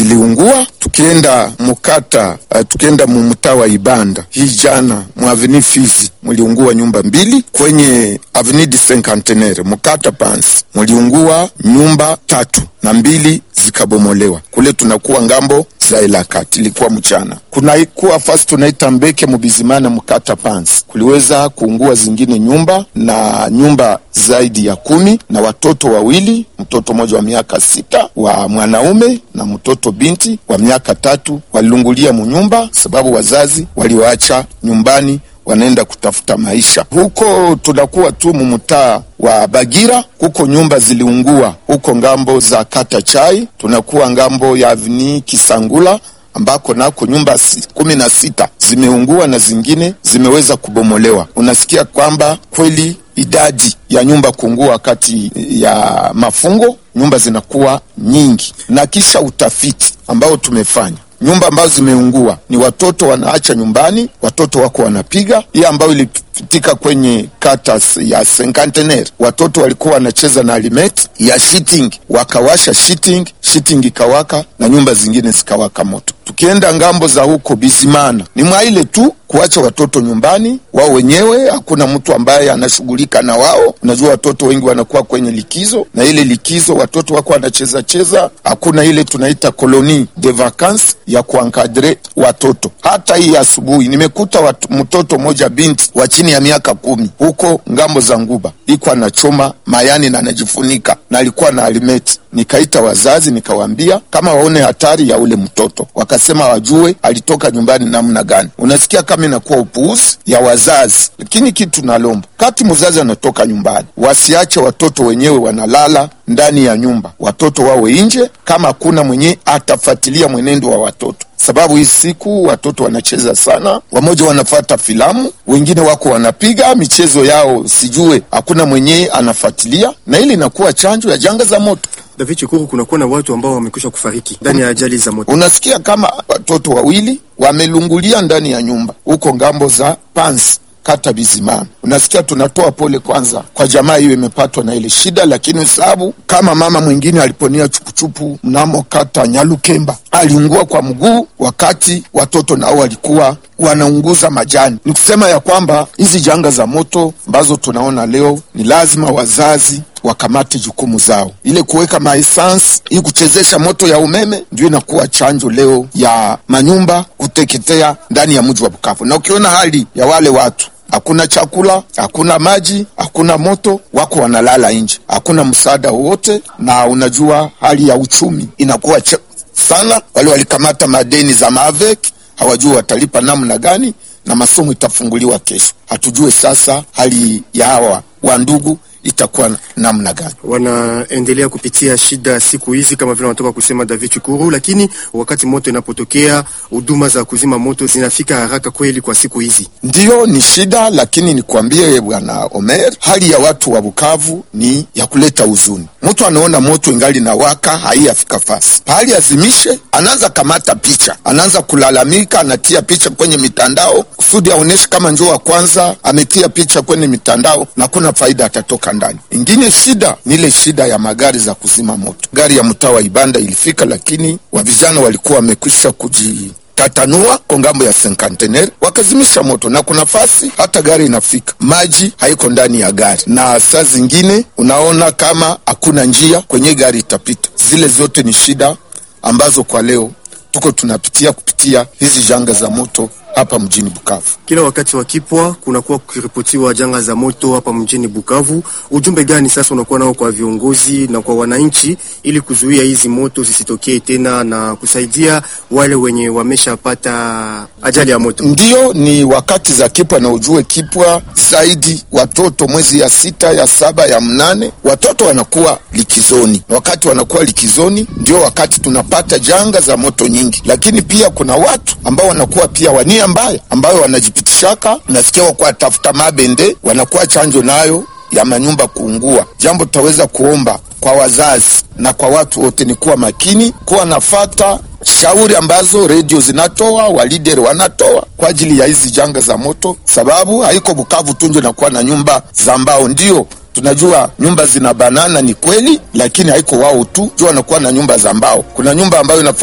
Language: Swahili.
ziliungua. Tukienda mukata uh, tukienda mumtaa wa Ibanda hii jana mwaveni Fizi muliungua nyumba mbili, kwenye aveni du Cinquantenaire mukata Pansi muliungua nyumba tatu na mbili zikabomolewa. Kule tunakuwa ngambo za Elakati, ilikuwa mchana. Kunaikuwa fasi tunaita Mbeke Mubizimana mukata Pansi, kuliweza kuungua zingine nyumba na nyumba zaidi ya kumi na watoto wawili, mtoto mmoja wa miaka sita wa mwanaume na mtoto binti wa miaka tatu walilungulia munyumba, sababu wazazi waliwaacha nyumbani wanaenda kutafuta maisha huko. Tunakuwa tu mumtaa wa Bagira, kuko nyumba ziliungua huko ngambo za kata Chai, tunakuwa ngambo ya avni Kisangula ambako nako nyumba si, kumi na sita zimeungua na zingine zimeweza kubomolewa. Unasikia kwamba kweli idadi ya nyumba kuungua wakati ya mafungo, nyumba zinakuwa nyingi, na kisha utafiti ambao tumefanya nyumba ambazo zimeungua ni watoto wanaacha nyumbani, watoto wako wanapiga. Hii ambayo ilipitika kwenye kata ya Cinquantenaire, watoto walikuwa wanacheza na alimeti ya shitting, wakawasha shitting, shitting ikawaka na nyumba zingine zikawaka moto. Tukienda ngambo za huko Bizimana, ni mwaile tu kuacha watoto nyumbani wao wenyewe, hakuna mtu ambaye anashughulika na wao. Unajua watoto wengi wanakuwa kwenye likizo, na ile likizo watoto wako wanacheza cheza, hakuna ile tunaita koloni de vacances ya kuankadre watoto. Hata hii asubuhi nimekuta watu, mtoto mmoja binti wa chini ya miaka kumi huko ngambo za Nguba iko anachoma mayani na anajifunika na alikuwa na alimeti. Nikaita wazazi nikawaambia kama waone hatari ya ule mtoto, wakasema wajue alitoka nyumbani namna gani. Unasikia kama inakuwa upuuzi ya wazazi, lakini kitu nalomba kati mzazi anatoka nyumbani, wasiache watoto wenyewe wanalala ndani ya nyumba, watoto wawe nje, kama hakuna mwenye atafuatilia mwenendo wa watoto sababu hii siku watoto wanacheza sana, wamoja wanafata filamu, wengine wako wanapiga michezo yao, sijue hakuna mwenyewe anafuatilia, na ili inakuwa chanjo ya janga za moto. David Chikuru, kunakuwa na watu ambao wamekwisha kufariki ndani ya ajali za moto. Unasikia kama watoto wawili wamelungulia ndani ya nyumba huko ngambo za Pansi kata Bizimana. Unasikia, tunatoa pole kwanza kwa jamaa hiyo imepatwa na ile shida, lakini sababu kama mama mwingine aliponia chupuchupu mnamo kata Nyalukemba aliungua kwa mguu, wakati watoto nao walikuwa wanaunguza majani. Ni kusema ya kwamba hizi janga za moto ambazo tunaona leo ni lazima wazazi wakamate jukumu zao, ile kuweka maesansi hii kuchezesha moto ya umeme, ndio inakuwa chanjo leo ya manyumba kuteketea ndani ya mji wa Bukavu. Na ukiona hali ya wale watu hakuna chakula, hakuna maji, hakuna moto, wako wanalala nje, hakuna msaada wowote, na unajua hali ya uchumi inakuwa sana. Wale walikamata madeni za Mavek hawajui watalipa namna gani, na masomo itafunguliwa kesho. Hatujue sasa hali ya hawa wandugu itakuwa namna gani? Wanaendelea kupitia shida siku hizi kama vile wanatoka kusema David Chukuru, lakini wakati moto inapotokea huduma za kuzima moto zinafika haraka kweli kwa siku hizi? Ndiyo, ni shida, lakini nikwambie bwana Omer, hali ya watu wa Bukavu ni ya kuleta huzuni. Mtu anaona moto ingali na waka, haiyafika fasi pahali azimishe, anaanza kamata picha, anaanza kulalamika, anatia picha kwenye mitandao kusudi aoneshe kama njoo wa kwanza ametia picha kwenye mitandao na kuna faida atatoka ndani. Ingine shida ni ile shida ya magari za kuzima moto. Gari ya mtaa wa Ibanda ilifika, lakini wavijana walikuwa wamekwisha kuji tatanua kwa ngambo ya Cinquantenaire wakazimisha moto, na kuna fasi hata gari inafika, maji haiko ndani ya gari, na saa zingine unaona kama hakuna njia kwenye gari itapita. Zile zote ni shida ambazo kwa leo tuko tunapitia kupitia hizi janga za moto hapa mjini Bukavu. Kila wakati wa kipwa kunakuwa kukiripotiwa janga za moto hapa mjini Bukavu. Ujumbe gani sasa unakuwa nao kwa viongozi na kwa wananchi ili kuzuia hizi moto zisitokee tena na kusaidia wale wenye wameshapata ajali ya moto? Ndiyo, ni wakati za kipwa, na ujue kipwa zaidi watoto mwezi ya sita ya saba ya mnane watoto wanakuwa likizoni, na wakati wanakuwa likizoni ndio wakati tunapata janga za moto nyingi, lakini pia kuna watu ambao wanakuwa pia wania mbaya ambayo wanajipitishaka, nasikia wakuwa tafuta mabende, wanakuwa chanjo nayo ya manyumba kuungua. Jambo tutaweza kuomba kwa wazazi na kwa watu wote ni kuwa makini, kuwa nafata shauri ambazo redio zinatoa, walideri wanatoa kwa ajili ya hizi janga za moto, sababu haiko Bukavu tunjo nakuwa na nyumba za mbao. Ndio tunajua nyumba zina banana, ni kweli, lakini haiko wao tu jua wanakuwa na nyumba za mbao. Kuna nyumba ambayo